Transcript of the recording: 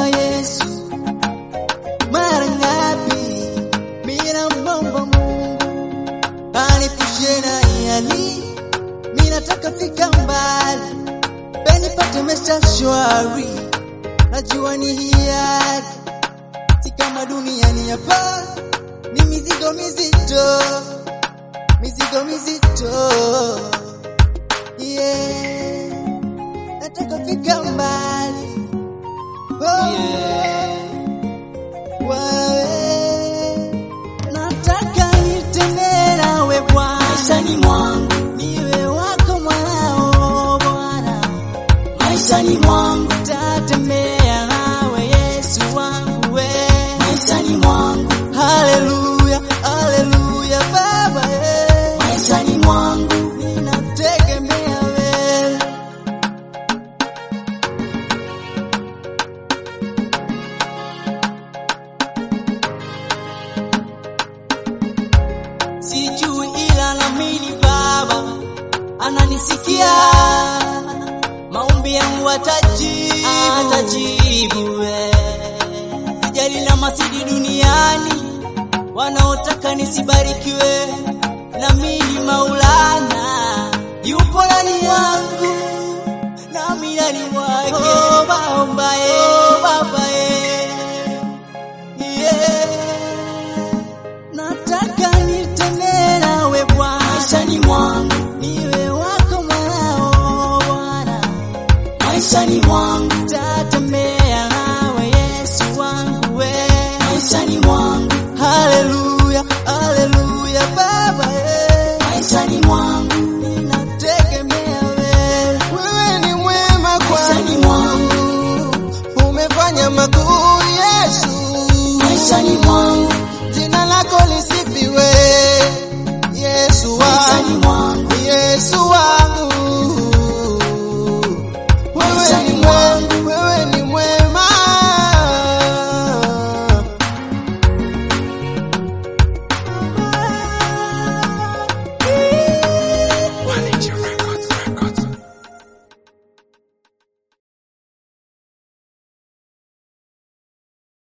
Yesu, mara ngapi mina mwomba Mungu aniepushe na yali, mimi nataka fika mbali, penipate maisha shwari, najua ni hiari, si kama duniani hapa, ni mizigo mizito, mizigo mizito, yeah, nataka fika mbali, oh, wewe nataka nitembee nawe Bwana maishani mwangu, niwe wako mwanao Bwana, maishani mwangu, tatembea nawe Yesu wangu we. maishani mwangu, Haleluya, haleluya Baba eh. maishani mwangu, Ninategemea wewe. Sijui ila naamini Baba ananisikia, maombi yangu atajibu, atajibu we. Sijali na masidi duniani wanaotaka nisibarikiwe, na mimi Maulana yupo ndani yangu, nami ndani mwake. Omba omba eh.